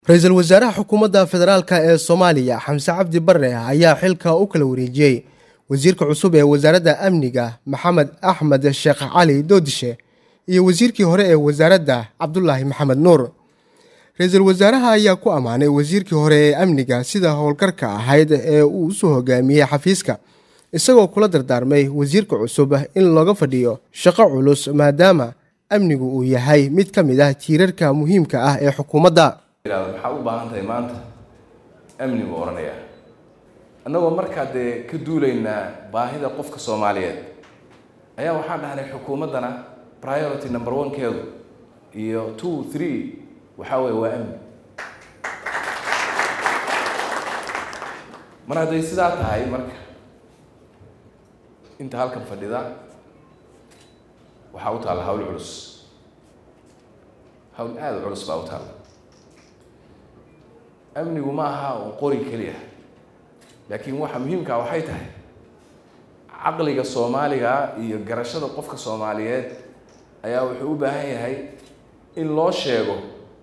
ra-iisul wasaaraha xukuumadda federaalk ee soomaaliya xamse cabdi bare ayaa xilka u kala wareejiyey wasiirka cusub ee wasaaradda amniga maxamed axmed sheekh cali doodishe iyo wasiirkii hore ee wasaaradda cabdulaahi maxamed nuur ra-iisul wasaaraha ayaa ku ammaanay wasiirkii hore ee amniga sida howlgarka ahayd ee uu usoo hogaamiyey xafiiska isagoo kula dardaarmay wasiirka cusub in looga fadhiyo shaqo culus maadaama amnigu uu yahay mid ka mid ah tiirarka muhiimka ah ee xukuumadda maxaa u baahan tahay maanta amnigu odhanaya annagoo markaa dee ka duulaynaa baahida qofka soomaaliyeed ayaa waxaan dhahnay xukuumaddana priority number one-keedu iyo two three waxaa weeye waa amni mar hadday sidaa tahay marka inta halkan fadhida waxaa u taalla hawl culus hawl aada u culus baa u taalla amnigu ma aha un qori keliya laakiin waxa muhiimkaa waxay tahay caqliga soomaaliga iyo garashada qofka soomaaliyeed ayaa wuxuu u baahan yahay in loo sheego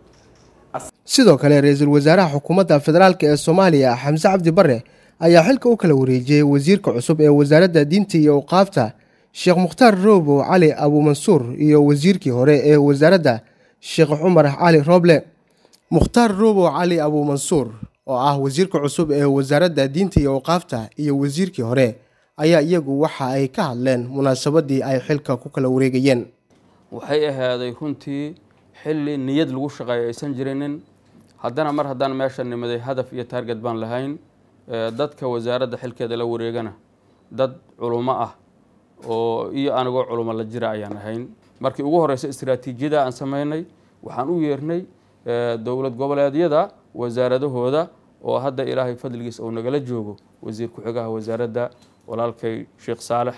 sidoo kale ra-iisul wasaaraha xukuumadda federaalk ee soomaaliya xamse cabdi bare ayaa xilka u kala wareejiyey wasiirka cusub ee wasaaradda diinta iyo awqaafta sheekh mukhtaar roobow cali abuumansuur iyo wasiirkii hore ee wasaaradda sheekh cumar cali rooble mukhtaar roobow cali abuumansuur oo ah wasiirka cusub ee wasaaradda diinta iyo awqaafta iyo wasiirkii hore ayaa iyagu waxa ay ka hadleen munaasabadii ay xilka ku kala wareegayeen waxay ahaaday runtii xilli niyad lagu shaqeeyo aysan jirinin haddana mar haddaan meesha nimaday hadaf iyo taarget baan lahayn dadka wasaaradda xilkeeda la wareegana dad culummo ah oo iyo anigoo culummo la jira ayaan ahayn markii ugu horeysa istraatiijiyada aan sameynay waxaan u yeernay dowlad goboleedyada wasaaradahooda oo hadda ilaahay fadligiis uu nagala joogo wasiir ku-xigaha wasaaradda walaalkay sheekh saalex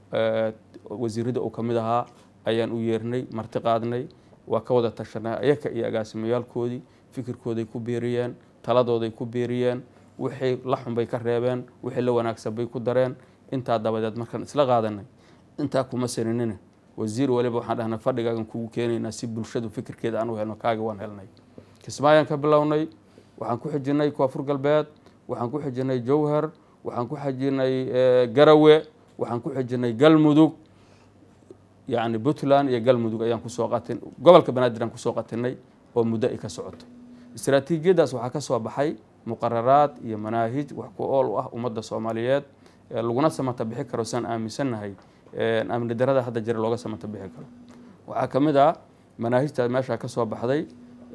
wasiirada uu ka mid ahaa ayaan u yeernay marti qaadnay waa ka wada tashanay ayaka iyo agaasimayaalkoodii fikirkooday ku beeriyeen taladooday ku beeriyeen wixii la xun bay ka reebeen wixii la wanaagsan bay ku dareen intaa dabadeed markaan isla qaadanay intaa kuma saninina wasiir waliba waxaan dhahnay fadhigaagan kugu keenaynaa si bulshadu fikirkeeda aan u helno kaaga waan helnay kismaayaan ka bilownay waxaan ku xijinay koonfur galbeed waxaan ku xijinay jowhar waxaan ku xijinay garawe waxaan ku xijinay galmudug yacni puntland iyo galmudug ayaan kusoo qatin gobolka banaadir aan kusoo qatinay oo muddo ay ka socoto istraatiijiyadaas waxaa ka soo baxay muqararaad iyo manaahij wax ku ool u ah ummadda soomaaliyeed laguna samata bixi karo saan aaminsannahay amni darada hadda jira looga samata bixi karo waxaa ka mid ah manaahijtaas meeshaa ka soo baxday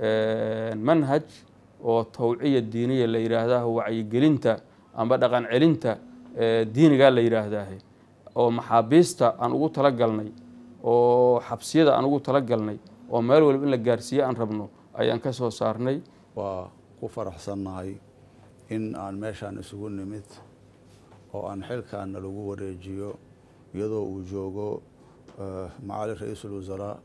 manhaj oo tawciya diiniya la yidhaahdaa wacyigelinta amba dhaqan celinta diinigaa la yidhaahdaa oo maxaabiista aan ugu talagalnay oo xabsiyada aan ugu talagalnay oo meel waliba in la gaarsiiye aan rabno ayaan ka soo saarnay waa ku faraxsannahay in aan meeshaan isugu nimid oo aan xilkaana lagu wareejiyo iyadoo uu joogo macali ra-iisul wasaraa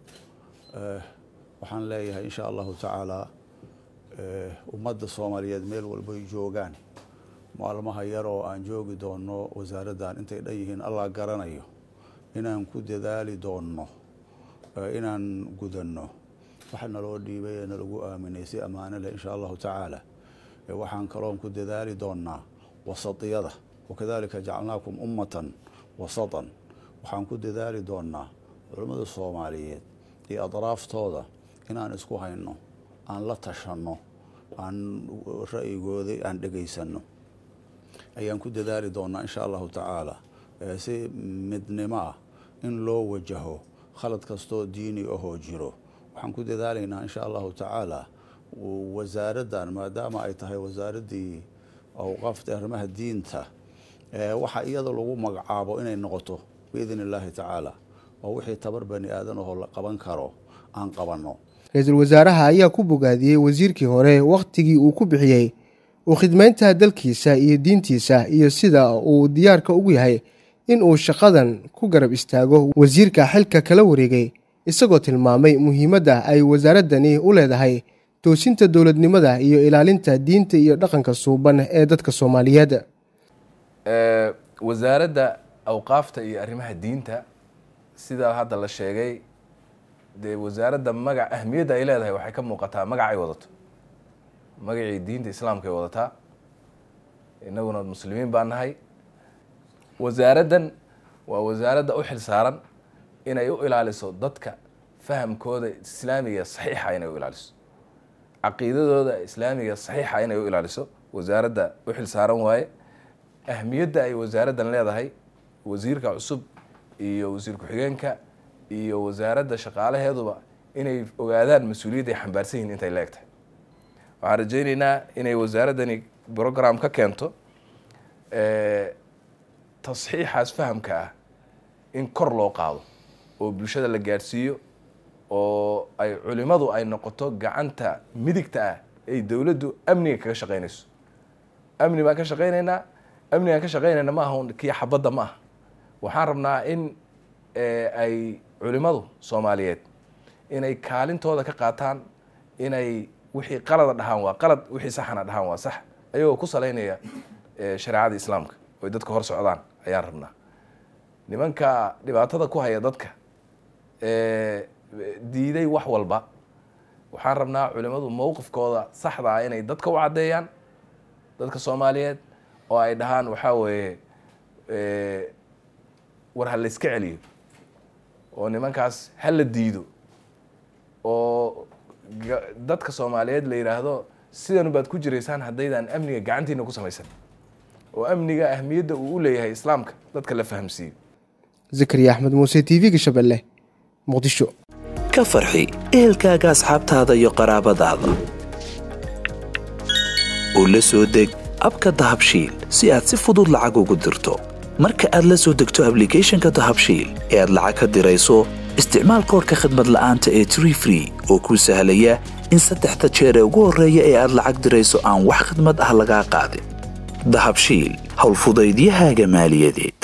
waxaan leeyahay insha allahu tacaala ummadda soomaaliyeed meel walbay joogaan maalmaha yar oo aan joogi doonno wasaaraddan intay dhan yihiin allah garanayo inaan ku dadaali doonno inaan gudanno waxa naloo dhiibay ee nalagu aaminay si ammaano leh insha allahu tacaala waxaan kaloon ku dadaali doonnaa wasatiyada wakadalika jacalnaakum ummatan wasatan waxaan ku dadaali doonnaa culammada soomaaliyeed iyo adraaftooda inaan isku hayno aan la tashanno aan ra'yigooda aan dhegaysanno ayaan ku dadaali doonnaa insha allahu tacaala si midnimo ah in loo wajaho khalad kastoo diini ahoo jiro waxaan ku dadaalaynaa insha allahu tacaala wasaaraddan maadaama ay tahay wasaaraddii awqaafta arrimaha diinta waxa iyada lagu magacaabo inay noqoto biidn illaahi tacaala oo wixii tabar bani aadan ahoo la qaban karo aan qabanno ra-iisul wasaaraha ayaa ku bogaadiyey wasiirkii hore wakhtigii uu ku bixiyey uu khidmaynta dalkiisa iyo diintiisa iyo sida uu diyaarka ugu yahay in uu shaqadan ku garab istaago wasiirka xilka kala wareegay isagoo tilmaamay muhiimadda ay wasaaraddani u leedahay toosinta dowladnimada iyo ilaalinta diinta iyo dhaqanka suuban ee dadka soomaaliyeed wasaaradda awqaafta iyo arrimaha diinta sidaa hadda la sheegay dee wasaaradda magac ahmiyadda ay leedahay waxay ka muuqataa magac ay wadato magacii diinta islaamka ay wadataa innaguna muslimiin baan nahay wasaaraddan waa wasaaradda u xil saaran inay u ilaaliso dadka fahamkooda islaamiga saxiixa inay u ilaaliso caqiidadooda islaamiga saxiixa inay u ilaaliso wasaaradda u xil saaran waaye ahmiyadda ay wasaaraddan leedahay wasiirka cusub iyo wasiir ku-xigeenka iyo wasaaradda shaqaalaheeduba inay ogaadaan mas-uuliyadda ay xambaarsan yihin intay leegtahay waxaan rajayneynaa inay wasaaraddani program ka keento tasxiixaas fahamka ah in kor loo qaado oo bulshada la gaadhsiiyo oo ay culimadu ay noqoto gacanta midigta ah ay dowladdu amniga kaga shaqeynayso amni baan ka shaqeyneynaa amnigaan ka shaqeynayna ma aha kii xabadda ma aha waxaan rabnaa in ay culimadu soomaaliyeed inay kaalintooda ka qaataan inay wixii qalada dhahaan waa qalad wixii saxana dhahaan waa sax ayagoo ku salaynaya shareecada islaamka oy dadka hor socdaan ayaan rabnaa nimanka dhibaatada ku haya dadka diiday wax walba waxaan rabnaa culimadu mowqifkooda saxda ah inay dadka u caddeeyaan dadka soomaaliyeed oo ay dhahaan waxaa weeye war ha la iska celiyo oo nimankaas ha la diido oo dadka soomaaliyeed la yidhaahdo sidanu baad ku jiraysaan haddaydaan amniga gacantiina ku samaysan oo amniga ahmiyadda uu u leeyahay islaamka dadka la fahamsiiyo zakariya axmed muuse t v-ga shabeelle muqdisho ka farxi ehelkaaga asxaabtaada iyo qaraabadaada oo la soo deg abka dahabshiil si aad si fudud lacag ugu dirto marka aad la soo degto ablicathonka dahabshiil ee aad lacag ka dirayso isticmaal koorka khadmad la'aanta ee tree free oo kuu sahlaya in saddexda jeer ee ugu horreeya ee aad lacag dirayso aan wax khidmad ah lagaa qaadin dahabshiil howlfudaydiyahaaga maaliyadeed